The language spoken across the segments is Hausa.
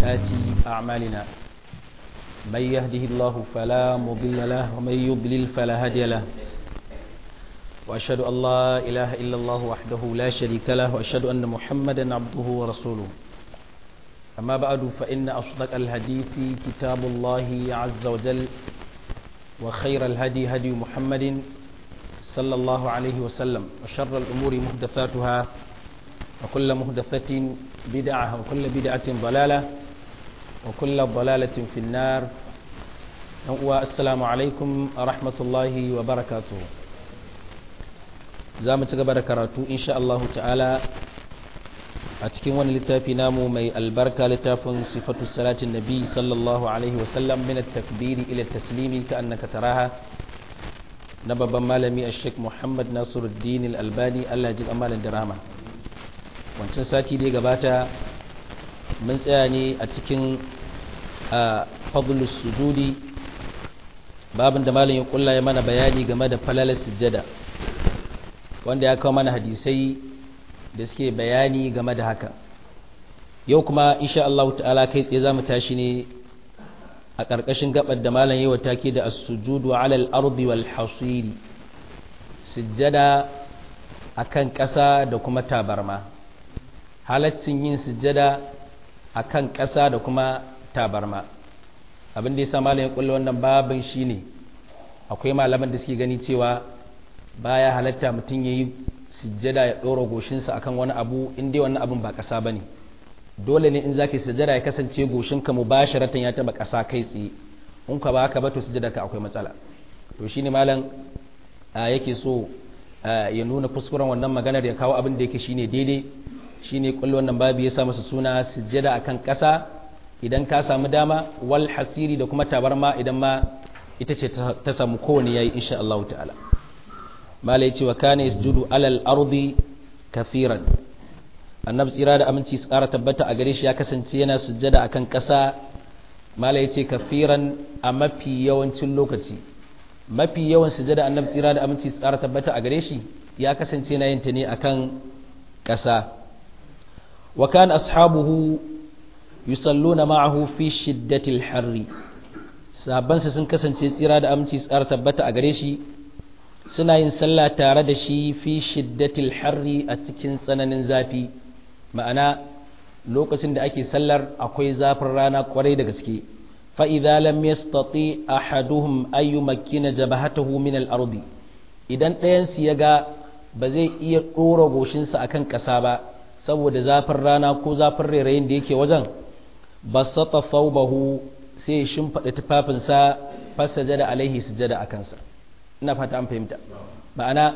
وسيئات أعمالنا من يهده الله فلا مضل له ومن يضلل فلا هادي له وأشهد أن لا إله إلا الله وحده لا شريك له وأشهد أن محمدا عبده ورسوله أما بعد فإن أصدق الحديث كتاب الله عز وجل وخير الهدي هدي محمد صلى الله عليه وسلم وشر الأمور محدثاتها وكل محدثة بدعة وكل بدعة ضلالة وكل ضلالة في النار والسلام عليكم ورحمة الله وبركاته za mu ci gaba da karatu insha Allah ta'ala a cikin wani littafi namu mai albarka littafin sifatu salatin nabi sallallahu alaihi wasallam min at-takbiri ila taslimi ka annaka taraha na babban malami a sheik muhammad nasiruddin al-albani Allah ji amalan da rahama wancan sati da ya gabata mun tsaya ne a cikin fadlus sujudi babin da malam ya kulla ya mana bayani game da falalar sujjada wanda ya kawo mana hadisai da suke bayani game da haka yau kuma insha Allah ta'ala kai tsaye zamu tashi ne a ƙarƙashin gabar da malam yawa take da as-sujudu 'ala al-ardi wal hasiri sujjada akan ƙasa da kuma tabarma halaccin yin sujjada akan ƙasa da kuma tabarma abin da yasa malam ya kulle wannan babin shine akwai malaman da suke gani cewa baya halatta mutum ya yi sujjada ya ɗora goshinsa akan wani abu in dai wannan abin ba ƙasa ba ne dole ne in za ka sujjada ya kasance goshinka mu ba sharatan ya taɓa ƙasa kai tsaye in ka ba ka ba to sujjada ka akwai matsala to shine malam yake so ya nuna kuskuren wannan maganar ya kawo abin da yake shine daidai shine kullu wannan babu ya sa masa suna sujjada akan ƙasa idan ka samu dama wal hasiri da kuma tabarma idan ma ita ce ta samu kowane yayi insha Allah ta'ala mala ya ce wa kane isjudu alal ardi kafiran annabi tsira da aminci su ƙara tabbata a gare shi ya kasance yana sujjada akan ƙasa mala ya ce kafiran a mafi yawancin lokaci mafi yawan sujjada annabi tsira da aminci su ƙara tabbata a gare shi ya kasance yana yin ta ne akan ƙasa wa kana ashabuhu yusalluna ma'ahu fi shiddatil harri sahabbansa sun kasance tsira da aminci su ƙara tabbata a gare shi suna yin sallah tare da shi fi shiddatil harri a cikin tsananin zafi ma'ana lokacin da ake sallar akwai zafin rana kwarai da gaske fa idza lam yastati ahaduhum ay yumakkina jabhatahu min al-ardi idan ɗayan su yaga ba zai iya dora goshinsa akan ƙasa ba saboda zafin rana ko zafin rairayin da yake wajen basata thawbahu sai ya shimfida tufafinsa fasajada alaihi sujada akansa ina fata an fahimta ma'ana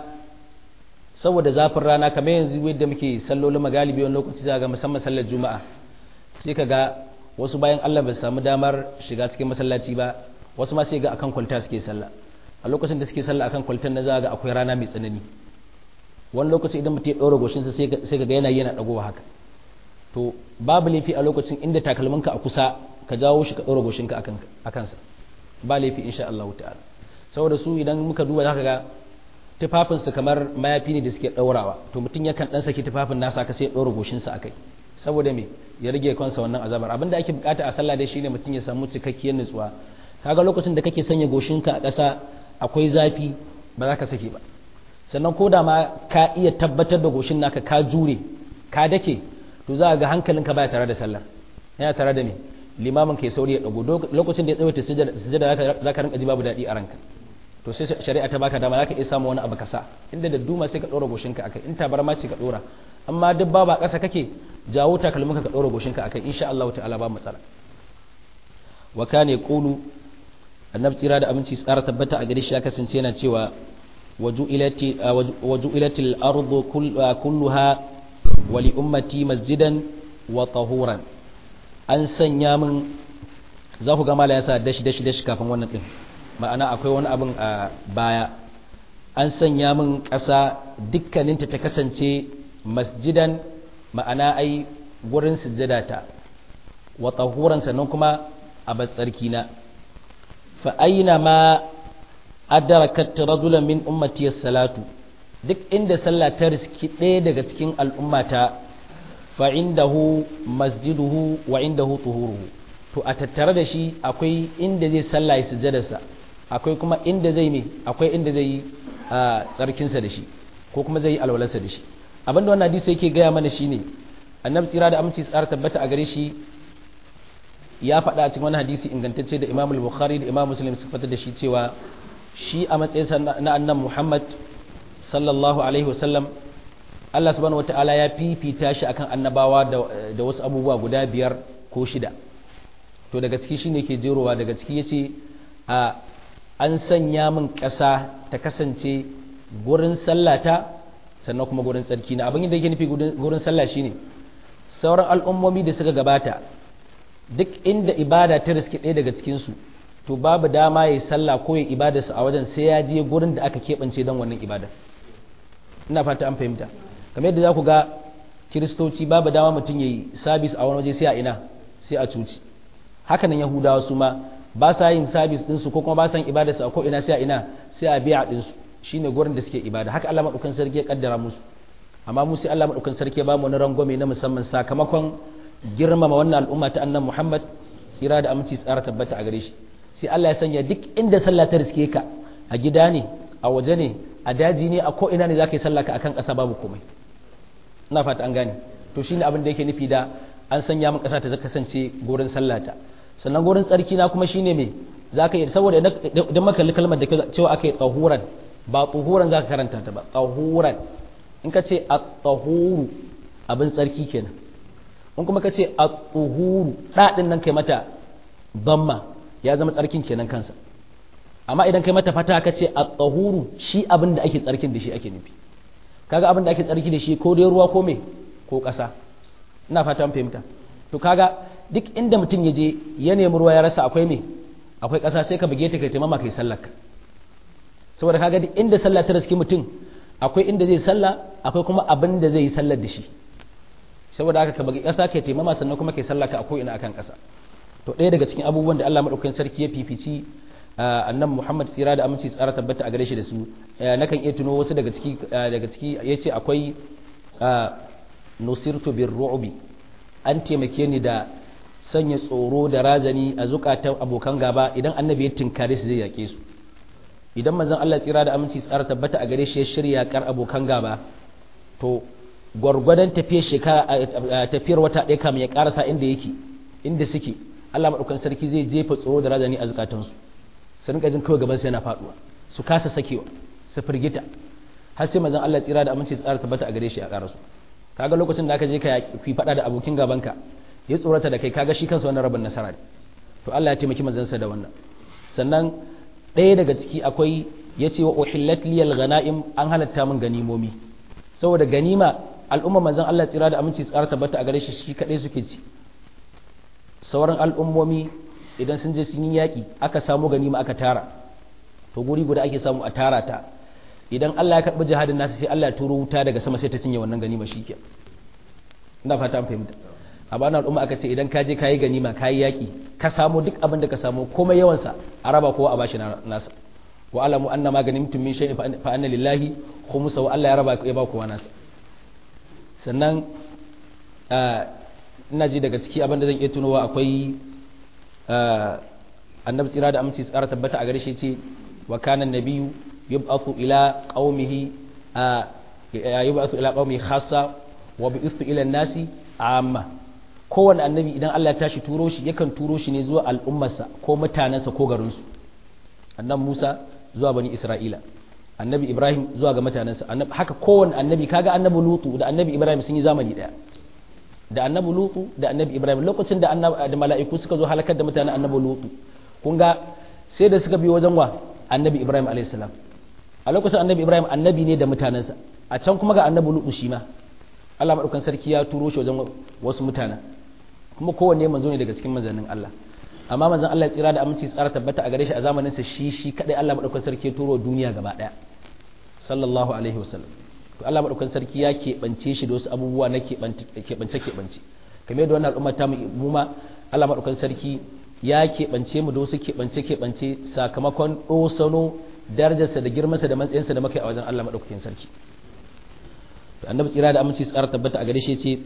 saboda zafin rana kamar yanzu yadda muke sallolin magalibi wani lokaci za ga musamman sallar juma'a sai ka ga wasu bayan allah ba samu damar shiga cikin masallaci ba wasu ma sai ga akan kwalta suke sallah a lokacin da suke sallah akan kwaltar na za ga akwai rana mai tsanani wani lokaci idan mutum ya ɗora goshinsa sai ka ga yana yana ɗagowa haka to babu laifi a lokacin inda takalminka a kusa ka jawo shi ka ɗora goshinka a kansa ba laifi insha Allah ta'ala saboda su idan muka duba za ka ga tufafinsu kamar mayafi ne da suke ɗaurawa to mutum yakan ɗan saki tufafin nasa ka sai ɗora goshinsa a kai saboda me ya rage kansa wannan azabar abin da ake bukata a sallah dai shine mutum ya samu cikakkiyar nutsuwa kaga lokacin da kake sanya goshinka a ƙasa akwai zafi ba za ka saki ba sannan ko da ma ka iya tabbatar da goshin naka ka jure ka dake to za ga hankalinka baya tare da sallar yana tare da me limamin kai sauri ya dago lokacin da ya tsawaita sujada za ka rinka ji babu daɗi a ranka to sai shari'a ta baka dama zaka iya samu wani abu kasa inda da duma sai ka dora goshinka akai in tabarma ce ka dora amma duk ba ba kasa kake jawo takalminka ka dora goshinka akai insha Allah ta'ala ba matsala wa kana yaqulu annabi tsira da aminci tsara tabbata a gare shi ya kasance yana cewa waju'ilati waju'ilatil ardu kulluha wa li ummati masjidan wa tahuran an sanya min za ku ga mala yasa dashi dashi dashi kafin wannan din ma'ana akwai wani abin a baya an sanya min ƙasa dukkaninta ta kasance masjidan ma'ana ai gurin sujjadata wa tahuran sannan kuma a batsarki na fa aina ma adrakat rajulan min ummati salatu duk inda sallah ta riski ɗaya daga cikin al'ummata fa indahu masjiduhu wa indahu tuhuruhu to a tattare da shi akwai inda zai sallah sujjadarsa akwai kuma inda zai ne akwai inda zai yi tsarkinsa da shi ko kuma zai yi alwalarsa da shi abinda wannan hadisi yake gaya mana shine annabi tsira da aminci tsara tabbata a gare shi ya faɗa a cikin wani hadisi ingantacce da imam bukhari da imam muslim su fitar da shi cewa shi a matsayinsa na annan muhammad sallallahu alaihi wasallam allah subhanahu wataala ya fifita shi akan annabawa da wasu abubuwa guda biyar ko shida to daga ciki shine ke jerowa daga ciki yace a an sanya min ƙasa ta kasance gurin sallata sannan kuma gurin tsarki na abin da yake nufi gurin sallah shine sauran al'ummomi da suka gabata duk inda ibada ta riske ɗaya daga cikinsu to babu dama ya yi sallah ko ya ibadarsa a wajen sai ya je gurin da aka keɓance don wannan ibadar ina fata an fahimta kamar yadda za ku ga kiristoci babu dama mutum ya yi sabis a wani waje sai a ina sai a cuci haka nan yahudawa su ma ba sa yin sabis ɗinsu ko kuma ba sa yin ibadarsa a ko ina sai a ina sai a biya ɗinsu shine gurin da suke ibada haka Allah maɗaukan sarki ya kaddara musu amma mu sai Allah maɗaukan sarki ya ba mu wani rangwame na musamman sakamakon girmama wannan al'umma ta annan Muhammad tsira da aminci tsara tabbata a gare shi sai Allah ya sanya duk inda sallah ta riske ka a gida ne a waje ne a daji ne a ko ina ne zaka yi sallah ka akan ƙasa babu komai ina fata an gane to shine abin da yake nufi da an sanya min ƙasa ta kasance gurin sallata sannan gurin tsarki na kuma shine me zaka yi saboda idan maka kalli kalmar da cewa aka yi tsahuran ba tsahuran zaka karanta ta ba tsahuran in ka ce a tsahuru abin tsarki kenan in kuma ka ce a tsuhuru ɗaɗin nan kai mata bamma ya zama tsarkin kenan kansa amma idan kai mata fata ka ce a tsahuru shi abin da ake tsarkin da shi ake nufi kaga abin da ake tsarki da shi ko dai ruwa ko me ko ƙasa ina fata an fahimta to kaga duk inda mutum ya je ya nemi ruwa ya rasa akwai me akwai ƙasa sai ka buge ta kai taimama kai sallar ka saboda kaga duk inda sallah ta riski mutum akwai inda zai sallah akwai kuma abin da zai yi sallar da shi saboda haka ka bagi ƙasa kai taimama sannan kuma kai sallah ka akwai ina akan ƙasa to ɗaya daga cikin abubuwan da Allah madaukakin sarki ya fifici annan Muhammad tsira da aminci tsara tabbata a gare shi da su nakan iya tuno wasu daga ciki daga ciki yace akwai nusirtu bir ru'bi an taimake ni da sanya tsoro da razani a zukatan abokan gaba idan annabi ya tinkare su zai yake su idan manzon Allah tsira da aminci tsara tabbata a gare shi ya shirya kar abokan gaba to gwargwadon tafiyar shekara tafiyar wata ɗaya kamun ya karasa inda yake inda suke Allah maɗaukan sarki zai jefa tsoro da razani a zukatansu su rinka jin kawai gaban su yana faɗuwa su kasa sakewa su firgita har sai manzon Allah tsira da aminci tsara tabbata a gare shi a karasu kaga lokacin da aka je ka fi faɗa da abokin gabanka ya tsorata da kai kaga shi kansa wannan rabin nasara ne to Allah ya taimaki manzansa da wannan sannan ɗaya daga ciki akwai ya ce wa uhillat liyal ghanaim an halatta min ganimomi saboda ganima al'umma manzon Allah tsira da aminci tsara tabbata a gare shi shi kadai suke ci sauran al'ummomi idan sun je sun yi yaƙi aka samu ganima aka tara to guri guda ake samu a tara ta idan Allah ya karɓi jihadin nasu sai Allah ya turo wuta daga sama sai ta cinye wannan ganima shi ke ina fata an fahimta a bana al'umma aka ce idan ka je ka yi ganima ka yi yaƙi ka samu duk abin da ka samu komai yawansa a raba kowa a bashi nasa wa alamu anna ma ganimtum min shay'in fa anna lillahi khumsa wa Allah ya raba ya ba kowa nasa sannan ina ji daga ciki abin da zan iya tunowa akwai annabi tsira da aminci tsara tabbata a gare shi ce wa kana nabiyyu yub'athu ila qaumihi yub'athu ila qaumihi khassa wa bi'ithu ila nasi amma kowanne annabi idan Allah ya tashi turo shi yakan turo shi ne zuwa al'ummarsa ko mutanensa ko garinsu annabi Musa zuwa bani Isra'ila annabi Ibrahim zuwa ga mutanensa haka kowanne annabi kaga annabi Lutu da annabi Ibrahim sun yi zamani daya da annabi Lutu da annabi Ibrahim lokacin da da mala'iku suka zo halakar da mutanen annabi Lutu kun ga sai da suka bi wajen wa annabi Ibrahim alayhis salam a lokacin annabi Ibrahim annabi ne da mutanensa a can kuma ga annabi Lutu shi ma Allah madaukan sarki ya turo shi wajen wasu mutanen kuma kowanne manzo ne daga cikin manzannin Allah amma manzon Allah ya tsira da aminci tsara tabbata a gare shi a zamanin sa shi shi kadai Allah madaukan sarki ya turo duniya gaba daya sallallahu alaihi wasallam to Allah madaukan sarki ya keɓance shi da wasu abubuwa na keɓance keɓance kamar yadda wannan al'umma ta mu ma Allah madaukan sarki ya keɓance mu da wasu keɓance keɓance sakamakon ɗosano darajarsa da girmansa da matsayinsa da muka yi a wajen Allah madaukakin sarki to annabi tsira da aminci tsara tabbata a gare shi ce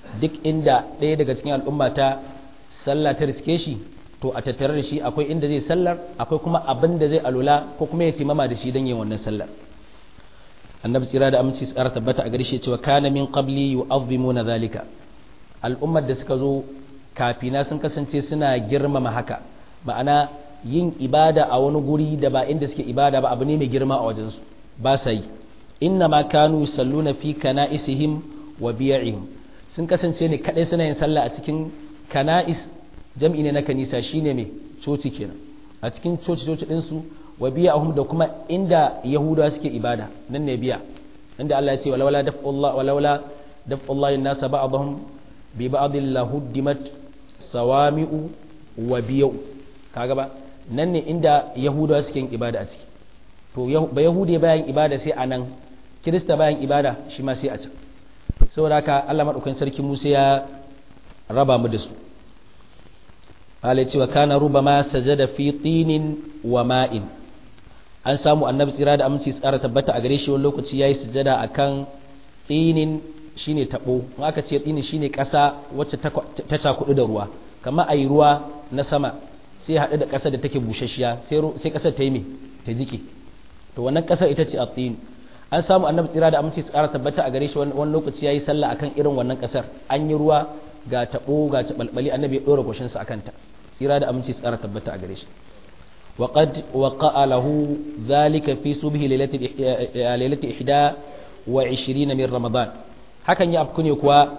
duk inda ɗaya daga cikin al'umma ta sallah ta riske shi to a tattare da shi akwai inda zai sallar akwai kuma abin da zai alula ko kuma ya timama da shi don yin wannan sallar annabi tsira da aminci tsara tabbata a gare shi cewa kana min qabli yu'azzimuna zalika al'ummar da suka zo kafina sun kasance suna girmama haka ma'ana yin ibada a wani guri da ba inda suke ibada ba abu ne mai girma a wajensu ba sa yi inna ma kanu salluna fi kana'isihim wa biya'ihim sun kasance ne kadai suna yin sallah a cikin kana'is jam'i ne na kanisa shine mai coci kenan a cikin coci coci din su wa biya'ihim da kuma inda yahudawa suke ibada nan ne biya inda Allah ya ce walawala daf'ullah walawala daf'ullah an-nasa ba'dahum bi ba'dil lahuddimat sawami'u wa biya'u kaga ba nan ne inda yahudawa suke yin ibada a ciki to ba yahude bayan ibada sai a nan kirista bayan ibada shi ma sai a can saboda haka allah maɗaukan sarki musa ya raba mu da su ala cewa kana ruba ma sajada fi tinin wa ma'in an samu annabi tsira da aminci tsara tabbata a gare shi wani lokaci yayi sujada akan tinin shine tabo in aka ce tinin shine ƙasa wacce ta cakudu da ruwa kamar ayi ruwa na sama sai haɗu da ƙasar da take busasshiya sai ƙasar ta yi mai ta jike to wannan ƙasar ita ce attin an samu annabi tsira da aminci tsara tabbata a gare shi wani lokaci yayi sallah akan irin wannan ƙasar an yi ruwa ga tabo ga tabalbali annabi ya dora goshin sa akan ta tsira da aminci tsara tabbata a gare shi wa qad waqa'a lahu dhalika fi subhi lailati lailati ihda wa 20 min ramadan hakan ya afku ne kuwa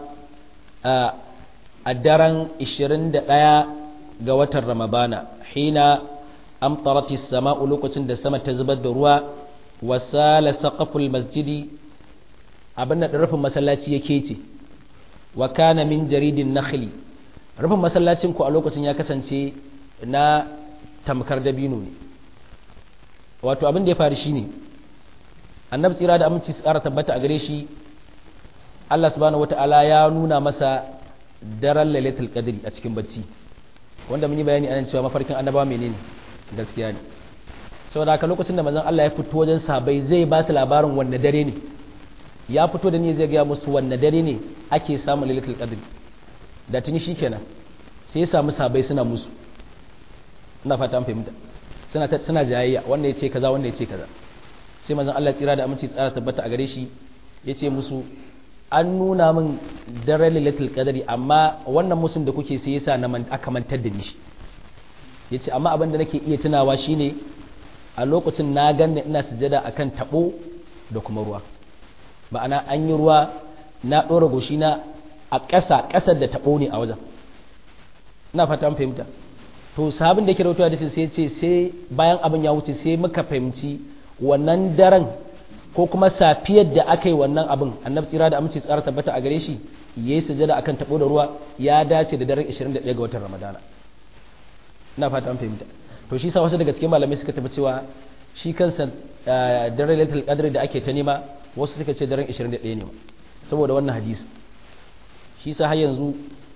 a daren 21 ga watan ramadana hina amtarati sama'u lokacin da sama ta zubar da ruwa wasala saqaful masjidi abin da rufin masallaci yake ce wa kana min jaridin nakhli rufin masallacin ku a lokacin ya kasance na tamkar dabino ne wato abin da ya faru shine annabi tsira da aminci su ƙara tabbata a gare shi Allah subhanahu wata'ala ya nuna masa daren lailatul qadri a cikin bacci wanda mun yi bayani anan cewa mafarkin annabawa menene gaskiya ne saboda haka lokacin da manzon Allah ya fito wajen sahabbai zai ba su labarin wanne dare ne ya fito da ni zai ga musu wanne dare ne ake samun lailatul qadr da tuni shikenan sai ya samu sahabbai suna musu ina fata an fahimta suna suna jayayya wanda ya ce kaza wanda ya ce kaza sai manzon Allah tsira da aminci tsara tabbata a gare shi ya ce musu an nuna min daren lailatul qadri amma wannan musun da kuke sai yasa na aka mantar da ni shi yace amma abin da nake iya tunawa shine a lokacin na ganna ina sujada akan tabo da kuma ruwa ma'ana an yi ruwa na dora goshi na a ƙasa ƙasar da tabo ne a wajen ina fata an fahimta to sahabin da yake rawaito da sai ce sai bayan abin ya wuce sai muka fahimci wannan daren ko kuma safiyar da aka yi wannan abin annabi tsira da aminci tsara tabbata a gare shi ya yi sujada akan tabo da ruwa ya dace da daren 21 ga watan ramadana ina fata an fahimta to shi sa wasu daga cikin malamai suka tafi cewa shi kansa daren lailatul qadr da ake ta nema wasu suka ce daren 21 ne saboda wannan hadisi shi sa har yanzu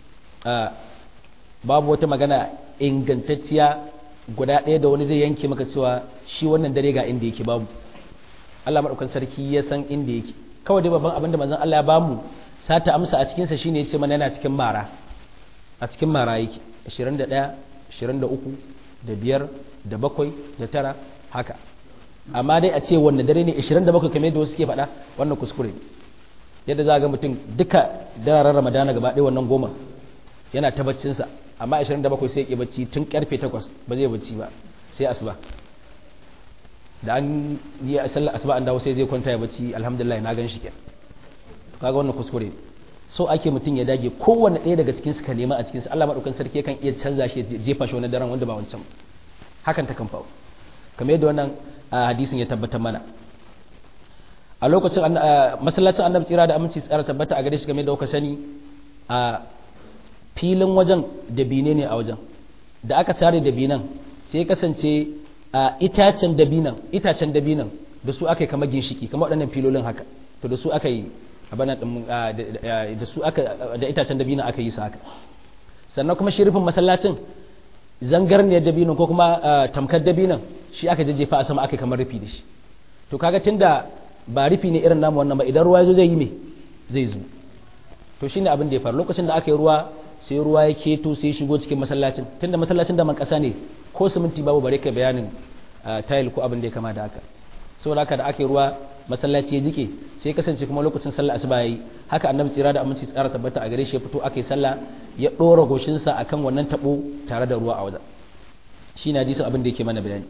babu wata magana ingantacciya guda ɗaya da wani zai yanke maka cewa shi wannan dare ga inda yake babu Allah maɗaukan sarki ya san inda yake kawai dai babban abin da manzon Allah ya bamu sata amsa a cikinsa shine ya ce mana yana cikin mara a cikin mara yake 21 23 da biyar da bakwai da tara haka amma dai a ce wanne dare ne 27 kamar yadda wasu suke faɗa wannan kuskure yadda za ga mutum duka dararen ramadana gaba ɗaya wannan goma yana ta baccinsa amma 27 sai ya bacci tun karfe 8 ba zai bacci ba sai asuba da an yi sallar asuba an dawo sai zai kwanta ya bacci alhamdulillah na gan shi kenan kaga wannan kuskure so ake mutum ya dage kowanne ɗaya daga cikin ka nema a cikin su Allah madaukakin sarki kan iya canza shi jefa shi wani daren wanda ba wancan hakan ta kan faru kamar yadda wannan hadisin ya tabbatar mana a lokacin masallacin annabi tsira da aminci tsara tabbata a gare shi game da kuka sani a filin wajen da bine ne a wajen da aka sare da binan sai ya kasance a itacen dabinan itacen dabinan da su aka yi kamar ginshiki kamar waɗannan filolin haka to da su aka yi abana da su aka da itacen dabinan aka yi su haka sannan kuma shirifin masallacin zangarniyar dabinan ko kuma tamkar dabinan shi aka jajjefa a sama aka kamar rufi da shi to kaga tunda ba rufi ne irin namu wannan ba idan ruwa ya zo zai yi me zai zo to to shine abin da ya faru lokacin da aka yi ruwa sai ruwa ya keto sai shigo cikin masallacin tunda masallacin da man kasa ne ko siminti babu bare kai bayanin tile ko abin da ya kama da haka saboda haka da aka yi ruwa masallaci ya jike sai kasance kuma lokacin sallah asuba yayi haka annabi tsira da aminci tsara tabbata a gare shi ya fito aka yi sallah ya dora goshinsa akan wannan tabo tare da ruwa a wajen shi na hadisin abin da yake mana bayani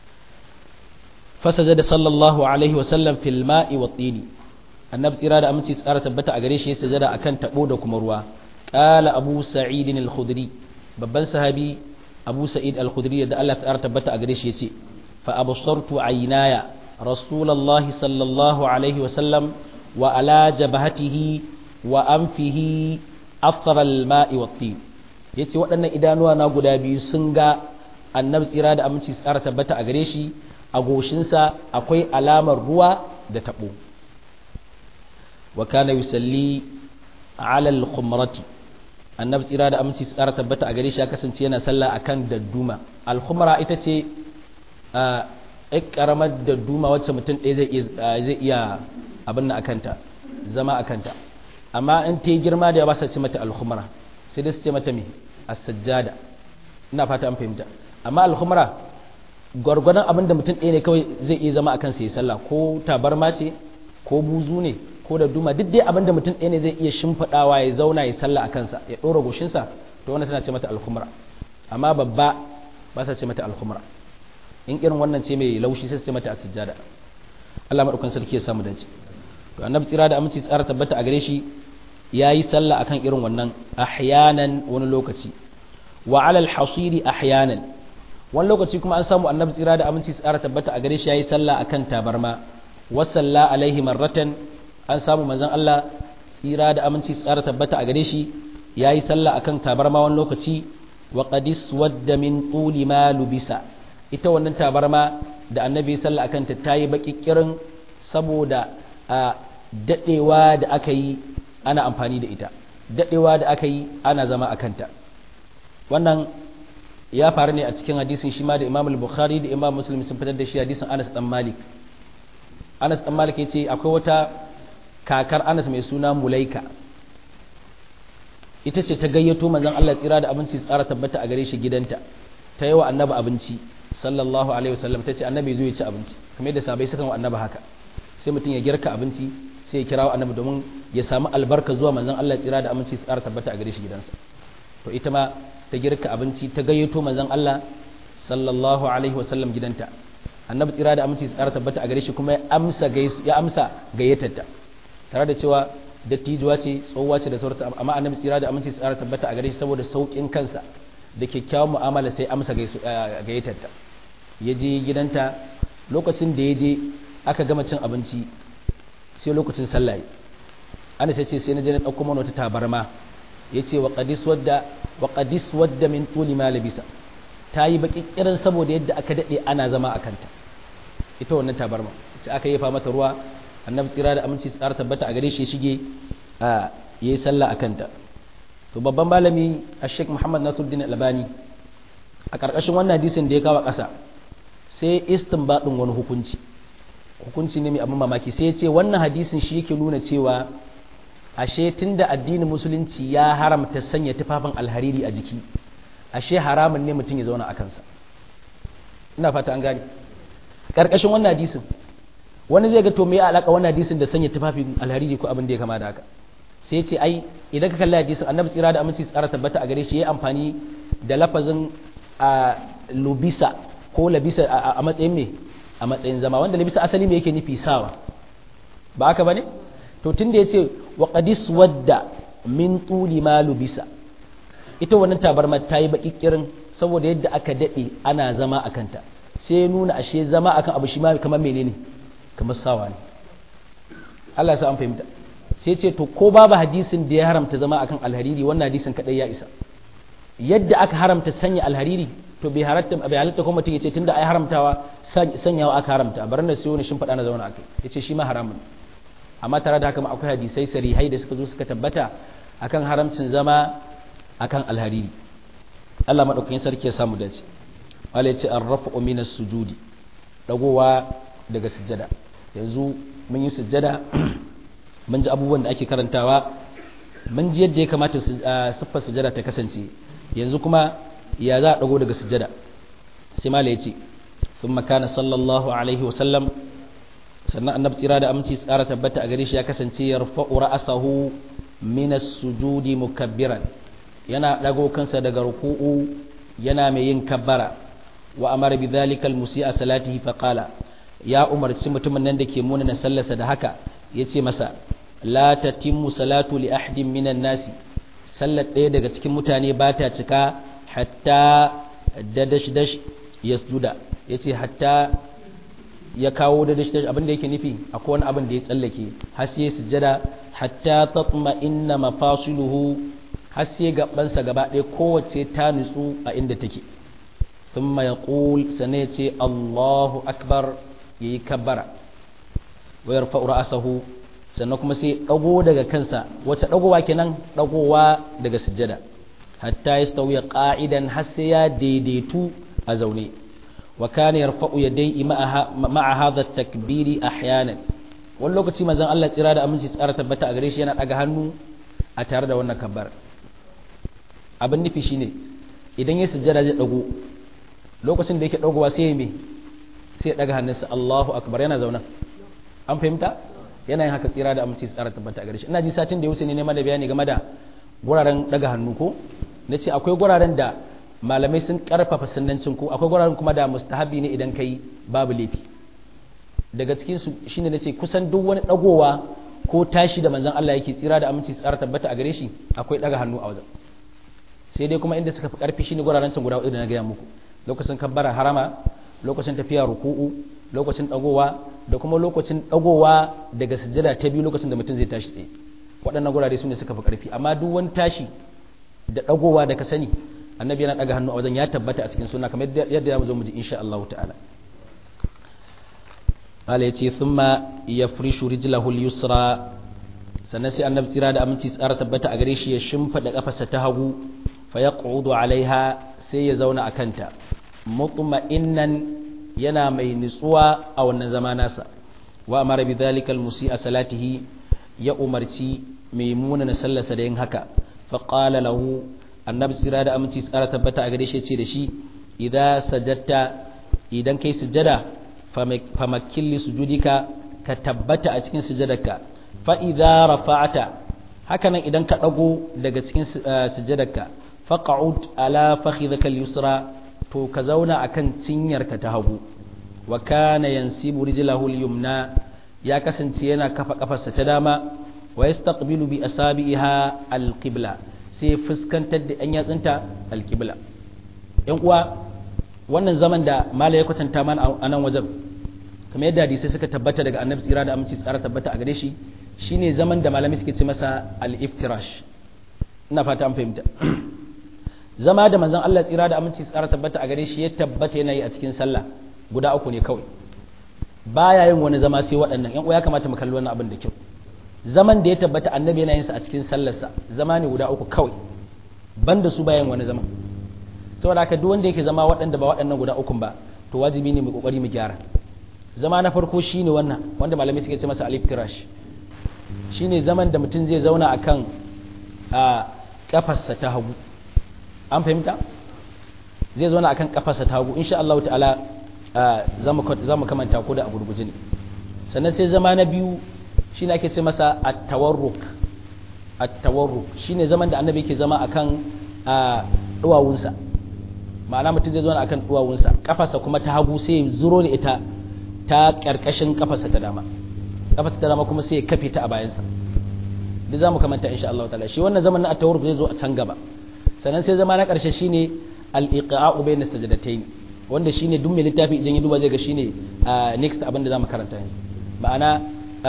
fasajada sallallahu alaihi wa sallam fil ma'i wa tini annabi tsira da aminci tsara tabbata a gare shi ya sajada akan tabo da kuma ruwa qala abu sa'id al-khudri babban sahabi abu sa'id al-khudri da Allah ta tabbata a gare shi yace fa absartu aynaya rasulullahi sallallahu alaihi wa sallam wa ala jabhatihi wa anfihi afra al-ma'i wa tin yace waɗannan idanuwa na guda biyu sun ga annabi tsira da aminci tsara tabbata a gare shi a goshinsa akwai alamar ruwa da tabo wa kana yusalli ala al-khumrati annabi tsira da aminci tsara tabbata a gare shi ya kasance yana sallah akan dadduma al-khumra ita ce a karamar dadduma wacce mutum ɗaya zai zai iya abin nan akanta zama akanta amma in ta yi girma da ya ba sa ce mata al-khumra sai dai su ce mata me as-sajjada ina fata an fahimta amma al-khumra gwargwadon abin da mutum ɗaya ne kawai zai iya zama akan sai sallah ko tabarma ce ko buzu ne ko da duma duk dai abin da mutum ɗaya ne zai iya shimfiɗawa ya zauna ya sallah a kansa ya ɗora goshinsa to wannan tana ce mata alhumra amma babba ba sa ce mata alhumra in irin wannan ce mai laushi sai ce mata asijjada Allah madaukan sarki ya samu dace to annabi tsira da aminci tsara tabbata a gare shi yayi sallah akan irin wannan ahyanan wani lokaci wa alal hasiri ahyanan wani lokaci kuma an samu annabi tsira da aminci tsara tabbata a gare shi yayi sallah akan tabarma wasalla alaihi marratan an samu manzon Allah tsira da aminci tsara tabbata a gare shi yayi sallah akan tabarma wani lokaci wa qadis wadda min tuli ma lubisa ita wannan tabarma da annabi sallah akan ta tayi baki kirin saboda a dadewa da aka yi ana amfani da ita dadewa da aka yi ana zama akan ta wannan ya faru ne a cikin hadisin shi ma da Imam al-Bukhari da Imam Muslim sun fitar da shi hadisin Anas dan Malik Anas dan Malik yace akwai wata kakar Anas mai suna Mulaika ita ce ta gayyato manzon Allah tsira da abinci tsara tabbata a gare shi gidanta ta yi wa annabi abinci sallallahu alaihi wasallam ta ce annabi zo ya ci abinci kamar yadda sabai sukan wa annabi haka sai mutum ya girka abinci sai ya kirawo annabi domin ya samu albarka zuwa manzon Allah tsira da abinci tsara tabbata a gare shi gidansa to ita ma ta girka abinci ta gayyato manzon Allah sallallahu alaihi wasallam gidanta annabi tsira da aminci tsara tabbata a gare shi kuma ya amsa ya amsa gayyatarta tare da cewa dattijuwa ce tsohuwa ce da sauransu amma annabi tsira da aminci tsara tabbata a gare shi saboda saukin kansa da kyakkyawan mu'amala sai amsa gayyatarta ya je gidanta lokacin da ya je aka gama cin abinci sai lokacin sallah ana sai ce sai na je na ɗauko mana wata tabarma ya ce wa ƙadis wadda min tuli ma labisa ta yi baƙi ƙirin saboda yadda aka daɗe ana zama a kanta ita wannan tabarma sai aka yafa mata ruwa annabi tsira da aminci tsara tabbata a gare shi shige a yayi sallah a kanta to babban malami a sheikh muhammad nasiruddin albani a ƙarƙashin wannan hadisin da ya kawo ƙasa sai istinbadin wani hukunci hukunci ne mai abin mamaki sai ya ce wannan hadisin shi yake nuna cewa ashe tunda addinin musulunci ya haramta sanya tufafin alhariri a jiki ashe haramun ne mutum ya zauna a kansa ina fata an gane karkashin wannan hadisin wani zai ga to me ya alaka wannan hadisin da sanya tufafin alhariri ko abin da ya kama da haka sai ya ce ai idan ka kalli hadisin annabi tsira da aminci tsara tabbata a gare shi ya amfani da lafazin a lubisa ko labisa a matsayin me a matsayin zama wanda labisa asali me yake nufi sawa ba haka bane to tunda yace wa qadis wadda min tuli ma lubisa ita wannan tabarma ta yi baki kirin saboda yadda aka dade ana zama akan ta sai nuna ashe zama akan abu shi ma kamar menene kamar sawa ne Allah ya sa an fahimta sai ce to ko babu hadisin da ya haramta zama akan alhariri wannan hadisin kadai ya isa yadda aka haramta sanya alhariri to bai halatta bai halatta kuma mutum yace tunda ai haramtawa sanyawa aka haramta bar na siyo ne shin fada na zauna akai yace shi ma haramun amma tare da haka akwai hadisai sarihai da suka zo suka tabbata akan haramcin zama akan alhariri Allah madaukakin sarki ya samu dace Allah yace arrafu minas sujudi dagowa daga sujjada yanzu mun yi sujjada mun ji abubuwan da ake karantawa mun ji yadda ya kamata siffar sujada ta kasance yanzu kuma ya za a dago daga sujada sai mala yace thumma kana sallallahu alaihi wa sallam sannan annabi tsira da aminci tsara tabbata a gare shi ya kasance yarfa'u ra'sahu min as-sujudi mukabbiran yana dago kansa daga ruku'u yana mai yin kabbara wa amara bi dhalika al-musi'a salatihi fa qala ya umarci mutumin nan da ke munana sallarsa da haka yace masa la tatimmu salatu li ahadin minan nasi sallar ɗaya daga cikin mutane ba ta cika hatta dadash dash yasjuda yace hatta ya kawo dadash dash abin da yake nufi akwai wani abin da ya tsallake har sai sujjada hatta tatma inna mafasiluhu har sai gabansa gaba ɗaya kowace ta nutsu a inda take thumma yaqul sanai ce Allahu akbar yayi kabbara wa yarfa'u ra'sahu sannan kuma sai dago daga kansa wace dagowa kenan dagowa daga sujjada hatta yastawi qa'idan har sai ya daidaitu a zaune wa kana yarfa'u yadayhi ma'a hadha at-takbiri ahyanan wani lokaci manzon Allah tsira da aminci tsara tabbata a gare shi yana daga hannu a tare da wannan kabbar abin nufi shine idan ya sujjada zai dago lokacin da yake dagowa sai ya me sai ya daga hannunsa Allahu akbar yana zauna an fahimta yana yin haka tsira da aminci tsara tabbata a gare shi ina ji satin da ya wuce ne neman da bayani game da guraren daga hannu ko na ce akwai guraren da malamai sun karfafa sunnancin ko akwai guraren kuma da mustahabi ne idan kai babu laifi daga cikin su shine nace kusan duk wani dagowa ko tashi da manzon Allah yake tsira da aminci tsara tabbata a gare shi akwai daga hannu a wajen sai dai kuma inda suka fi karfi shine guraren can guda hudu da na gaya muku lokacin kabbara harama lokacin tafiya ruku'u lokacin dagowa da kuma lokacin dagowa daga sujjada ta biyu lokacin da mutum zai tashi tsaye waɗannan gurare su ne suka fi ƙarfi amma duk wani tashi da dagowa da ka sani annabi yana daga hannu a wajen ya tabbata a cikin suna kamar yadda ya zo mu ji insha Allah ta'ala qala yace thumma yafrishu rijlahu al-yusra sannan sai annabi tsira da aminci tsara tabbata a gare shi ya shimfida kafarsa ta hagu fa yaqudu alaiha sai ya zauna a kanta mutma'innan yana mai nutsuwa a wannan zama nasa wa amara bi dhalika al-musi'a salatihi ya umarci mai munana sallarsa da yin haka fa qala lahu annabi tsira da aminci tsara tabbata a gare shi ce da shi idza sajadta idan kai sujada fa makilli sujudika ka tabbata a cikin sujadarka fa idza rafa'ata hakanan idan ka dago daga cikin sujadarka faq'ud ala fakhidhaka al-yusra to ka zauna akan cinyarka ta hagu wa kana yansibu rijlahu al-yumna ya kasance yana kafa kafarsa ta dama wa yastaqbilu bi asabiha al-qibla sai fuskantar da yan yatsunta al-qibla yan uwa wannan zaman da mala ya kwatanta mana a nan wajen kamar yadda hadisai suka tabbata daga annabi tsira da aminci tsara tabbata a gare shi shine zaman da malami suke ce masa al-iftirash ina fata an fahimta zama da manzon Allah tsira da aminci tsara tabbata a gare shi ya tabbata yana yi a cikin sallah guda uku ne kawai baya yin wani zama sai waɗannan yan uwa ya kamata mu kalli wannan abin da kyau zaman da ya tabbata annabi yana yin sa a cikin sallarsa zama ne guda uku kawai banda su bayan wani zaman saboda haka duk wanda yake zama waɗanda ba waɗannan guda ukun ba to wajibi ne mu kokari mu gyara zama na farko shine wannan wanda malamai suke ce masa alif tirash shine zaman da mutum zai zauna akan a kafarsa ta hagu an fahimta zai zauna akan kafarsa ta hagu insha Allah ta'ala za mu kamanta ko da a gurguje ne sannan sai zama na biyu shine ake ce masa at-tawarruk at-tawarruk shine zaman da annabi yake zama akan duwawunsa ma'ana mutum zai zauna akan duwawunsa kafarsa kuma ta hagu sai ya zuro ne ita ta karkashin kafarsa ta dama kafarsa ta dama kuma sai ya kafe ta a bayansa duk za mu kamanta insha Allah ta'ala shi wannan zaman na at-tawarruk zai zo a can gaba sannan sai zama na karshe shine al-iqa'u bayna sajdatayn wanda shine duk mai littafi idan ya duba zai ga shine next abin da zamu karanta ne ma'ana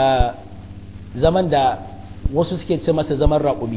zaman da wasu suke ce masa zaman raƙumi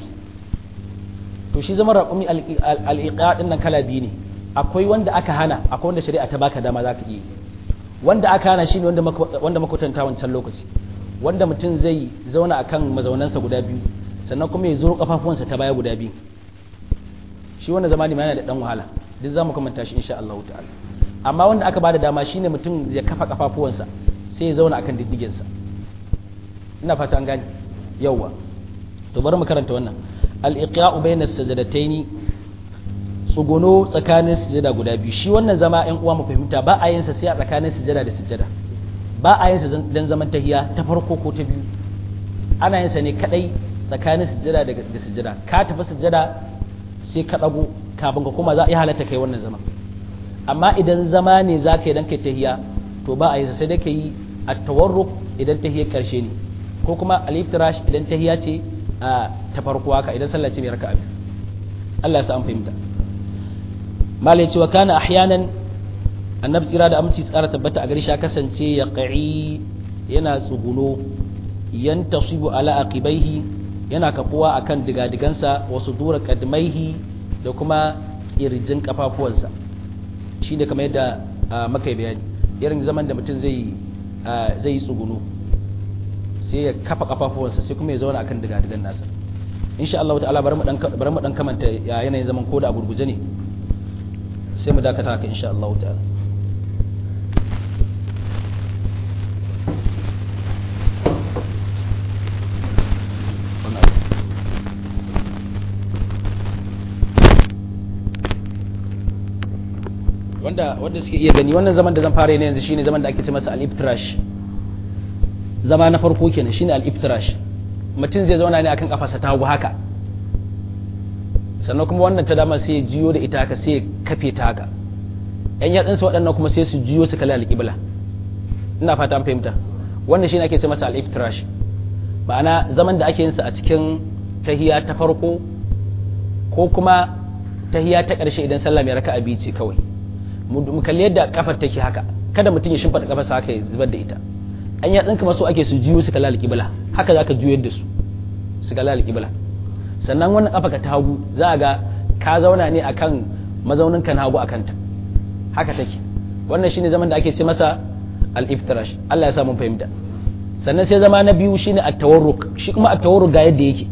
to shi zaman raƙumi al-iqa din nan kala biyu ne akwai wanda aka hana akwai wanda shari'a ta baka dama zaka yi wanda aka hana shine wanda wanda makwatanta wancan lokaci wanda mutum zai zauna akan mazaunansa guda biyu sannan kuma ya zo kafafuwansa ta baya guda biyu shi wannan zamani yana da dan wahala duk zamu kamanta shi insha Allah ta'ala amma wanda aka bada dama shine mutum ya kafa kafafuwansa sai ya zauna akan diddigensa ina fata an gane yawwa to bari mu karanta wannan al-iqya'u bayna as-sajdatayn tsuguno tsakanin sujada guda biyu shi wannan zama ɗan uwa mu fahimta ba a yin sa sai a tsakanin sujada da sujada ba a yin sa dan zaman tahiya ta farko ko ta biyu ana yin sa ne kadai tsakanin sujada da sujada ka tafi sujada sai ka dago kafin ka kuma za a yi halatta kai wannan zama amma idan zama ne za ka yi dan kai tahiya to ba a yi sa sai dai ka yi at-tawarruk idan tahiyar karshe ne ko kuma al-iftirash idan tahiya ce a ta farko haka idan sallah ce mai raka'a biyu Allah ya sa an fahimta malai cewa kana ahyanan annabi tsira da aminci tsara tabbata a gari shi kasance ya qa'i yana tsuguno yan tasibu ala aqibaihi yana kafuwa akan digadigansa wasu dura kadmaihi da kuma kirjin kafafuwansa shi ne kamar yadda maka bayani irin zaman da mutum zai zai yi tsuguno sai ya kafa kafafuwansa sai kuma ya zauna akan digadigan nasa insha Allah ta'ala bari mu dan bari mu dan kamanta yanayin zaman ko da a gurguje ne sai mu dakata haka insha Allah ta'ala wanda wanda suke iya gani wannan zaman da zan fara ne yanzu shine zaman da ake ce masa al-iftirash zama na farko kenan shine al-iftirash mutum zai zauna ne akan kafarsa ta hagu haka sannan kuma wannan ta dama sai ya jiyo da ita haka sai ya kafe ta haka yan yatsunsa waɗannan kuma sai su jiyo su kalli alƙibla ina fata an fahimta wannan shine ake ce masa al-iftirash ma'ana zaman da ake yin sa a cikin tahiya ta farko ko kuma tahiya ta ƙarshe idan sallah mai raka'a biyu ce kawai mu kalli yadda kafar take haka kada mutum ya shimfada kafarsa haka ya zubar da ita an yatsun kuma so ake su jiyo su kalli alƙibla haka za ka juyar da su su kalli alƙibla sannan wannan kafa ka ta hagu za a ga ka zauna ne akan mazaunin ka na hagu akan ta haka take wannan shine zaman da ake ce masa al-iftirash Allah ya sa mun fahimta sannan sai zama na biyu shine at-tawarruk shi kuma at-tawarruk ga yadda yake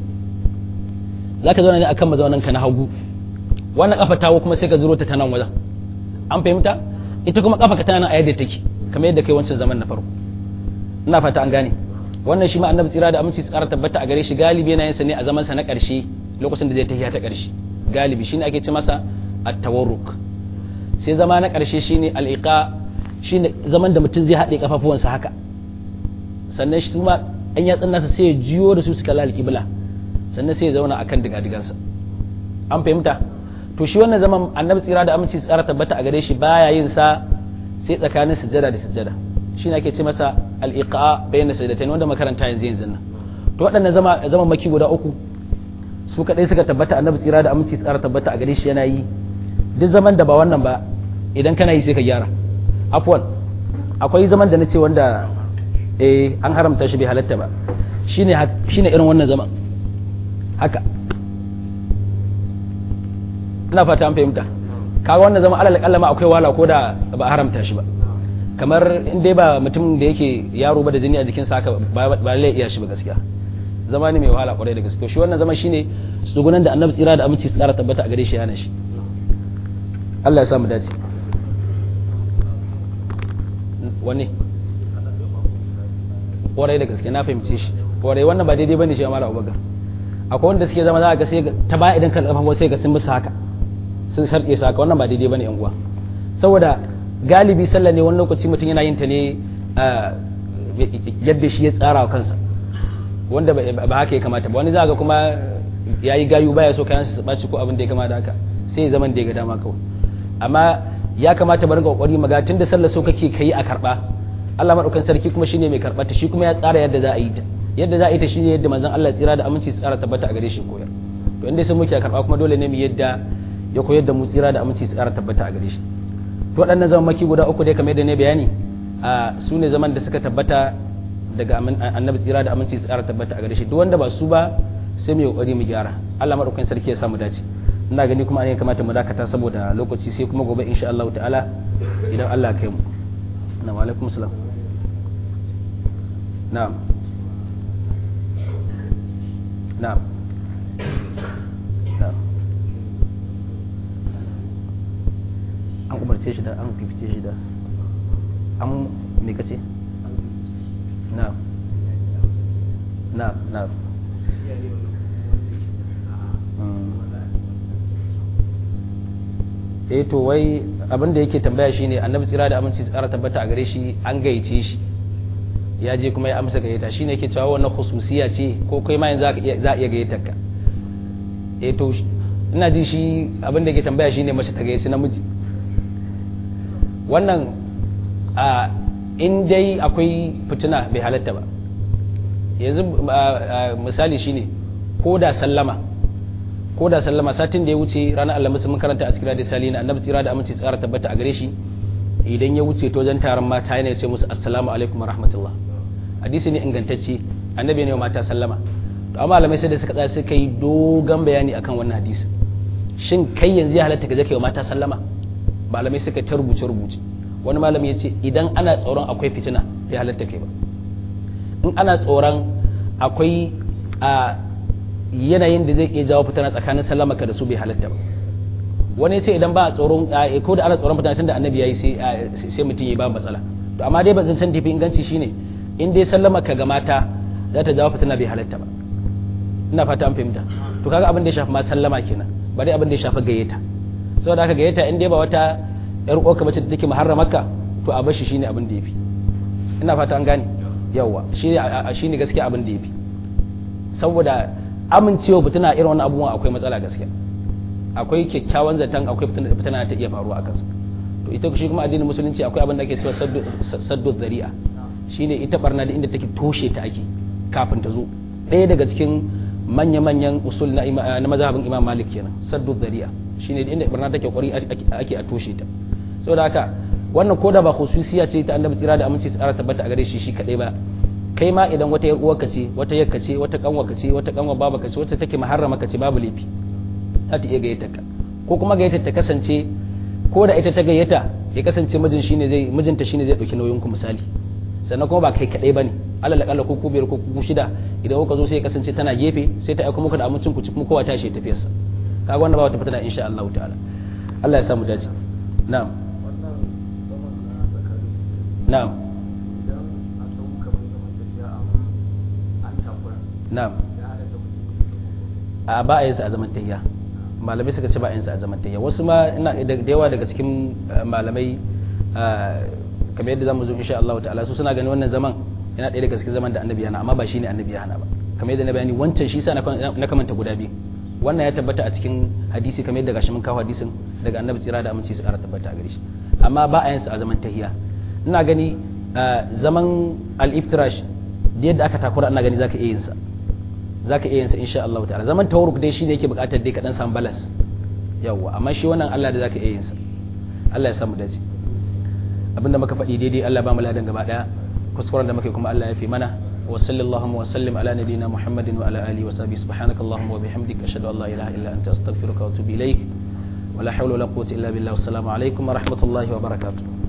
zaka zauna ne akan mazaunin ka na hagu wannan kafa ta kuma sai ka zuro ta ta nan wajen an fahimta ita kuma kafa ka tana a yadda take kamar yadda kai wancan zaman na farko ina fata an gane wannan shi ma annabi tsira da aminci tsara tabbata a gare shi galibi yana yin sa ne a zaman sa na ƙarshe lokacin da zai tafiya ta ƙarshe galibi shine ake ce masa at-tawarruk sai zama na ƙarshe shine al-iqa shine zaman da mutum zai haɗe kafafuwansa haka sannan shi kuma an yatsun nasa sai ya jiyo da su su kalla al-qibla sannan sai ya zauna akan digadigansa an fahimta to shi wannan zaman annabi tsira da aminci tsara tabbata a gare shi baya yin sa sai tsakanin sujjada da sujjada shine ake ce masa al-iqa bayna sajdatayn wanda makaranta yanzu yanzu nan to waɗannan zama zaman maki guda uku su kadai suka tabbata annabi tsira da aminci tsara tabbata a gare shi yana yi duk zaman da ba wannan ba idan kana yi sai ka gyara afwan akwai zaman da nace wanda eh an haramta shi bai halatta ba shine shine irin wannan zaman haka ina fata an fahimta kaga wannan zama alal kallama akwai wala ko da ba haramta shi ba kamar in dai ba mutum da yake yaro ba da jini a jikin sa haka ba lai iya shi ba gaskiya zama ne mai wahala kwarai da gaske shi wannan zama shine tsugunan da annabi tsira da aminci tsara tabbata a gare shi yana shi Allah ya samu dace wani kwarai da gaske na fahimce shi kwarai wannan ba daidai bane shi amara abubakar akwai wanda suke zama za ga sai ta baya idan kan kafa sai ga sun musu haka sun sarƙe su haka wannan ba daidai bane yan uwa saboda galibi sallah ne wani lokaci mutum yana yin ta ne yadda shi ya tsara wa kansa wanda ba haka ya kamata ba wani za ga kuma ya yi gayu baya so kayan su ɓaci ko abin da ya kamata haka sai zaman da ya ga dama kawai amma ya kamata bari ga kokari maga tun da sallah so kake kai a karba Allah madaukan sarki kuma shine mai karɓar ta shi kuma ya tsara yadda za a yi ta yadda za a yi ta shine yadda manzon Allah tsira da aminci tsara tabbata a gare shi koyar to inda sai muke karɓa kuma dole ne mu yadda ya koyar da mu tsira da aminci tsara tabbata a gare shi to waɗannan zaman maki guda uku dai kamar yadda ne bayani a su ne zaman da suka tabbata daga annabi tsira da aminci tsara tabbata a gare shi duk wanda ba su ba sai mu yi kokari mu gyara Allah madaukakin sarki ya samu dace ina gani kuma an kamata mu dakata saboda lokaci sai kuma gobe insha Allah ta'ala idan Allah ya kai mu na wa alaikum salam na'am na'am na'am an umarce shi da an fifice shi da an me kace na'am na'am na'am eh to wai abin da yake tambaya shine annabi tsira da aminci tsara tabbata a gare shi an gayyace shi ya je kuma ya amsa gayyata shine yake cewa wannan khususiya ce ko kai ma yanzu za a iya gayyatar ka eh to ina ji shi abin da yake tambaya shine mace ta gayyaci namiji wannan a in dai akwai fitina bai halatta ba yanzu misali shine ko da sallama ko da sallama satin da ya wuce ranar alhamis mun karanta a cikin da salina annabi tsira da aminci tsara tabbata a gare shi idan ya wuce to wajen taron mata yana ce musu assalamu alaikum wa rahmatullah hadisi ne ingantacce annabi ne wa mata sallama to amma malamai sai da suka tsaya suka yi dogon bayani akan wannan hadisi shin kai yanzu ya halatta ka je kai wa mata sallama malamai suka ta rubuce rubuce wani malami ya ce idan ana tsoron akwai fitina bai halatta kai ba in ana tsoron akwai a yanayin da zai iya jawo fitina tsakanin sallama ka da su bai halatta ba wani ce idan ba a tsoron ko da ana tsoron fitina tunda annabi yayi sai sai mutum ya ba matsala to amma dai bazan san tafi inganci shine in dai sallama ka ga mata za ta jawo fitina bai halatta ba ina fata an fahimta to kaga abin da ya shafi ma sallama kenan ba dai abin da ya shafi gayyata saboda haka gayyata in dai ba wata yar uwarka bace da take muharramarka to a bashi shine abin da yafi ina fata an gane yawa shine shine gaskiya abin da yafi saboda amincewa fitina irin wannan abubuwan akwai matsala gaskiya akwai kyakkyawan zaton akwai fitina ta iya faruwa a kansu to ita shi kuma addinin musulunci akwai abin da ake cewa saddu zari'a shine ita barna da inda take toshe ta ake kafin ta zo ɗaya daga cikin manya-manyan usul na na mazhabin imam malik kenan saddu zari'a shine inda barna take kwari ake a toshe ta saboda haka wannan koda ba khususiya ce ta annabi tsira da aminci tsara tabbata a gare shi shi kadai ba kai ma idan wata yar uwarka ce wata yakka ce wata kanwarka ce wata kanwar babaka ce wata take muharrama ka ce babu laifi za ta iya gayyata ka ko kuma gayyata ta kasance ko da ita ta gayyata ya kasance mijin shine zai mijinta shine zai dauki nauyin ku misali sannan kuma ba kai kadai bane alal akalla ko ku biyar ko ku shida idan kuka zo sai ya kasance tana gefe sai ta aika muku da abincin ku ci kuma kowa ta shi tafiyar sa kaga wannan ba wata fitina insha Allah ta'ala Allah ya samu dace na'am na'am na'am a ba a yin sa a zaman tayya malamai suka ce ba a yin sa a zaman tayya wasu ma ina da yawa daga cikin malamai kamar yadda zamu zo insha Allah ta'ala su suna ganin wannan zaman yana ɗaya daga cikin zaman da annabi yana amma ba shine annabi yana ba kamar yadda na bayani wancan shi sa na kamanta guda biyu wannan ya tabbata a cikin hadisi kamar yadda gashi mun kawo hadisin daga annabi tsira da aminci su ƙara tabbata a gare shi amma ba a yin sa a zaman tayya ina gani zaman al-iftirash da yadda aka takura ina gani zaka iya yin sa za ka iya yin sa insha Allah ta'ala zaman tawarruk dai shine yake buƙatar dai ka dan samu balance yawa amma shi wannan Allah da za ka iya yin sa Allah ya samu dace abinda muka faɗi daidai Allah ba mu ladan gaba daya kuskuren da muke kuma Allah ya fi mana wa sallallahu wa sallim ala nabiyyina Muhammadin wa ala alihi wa sahbihi subhanakallahumma wa bihamdika ashhadu an la ilaha illa anta astaghfiruka wa atubu ilaik wa la hawla wa la quwwata illa billah wassalamu alaikum wa rahmatullahi wa barakatuh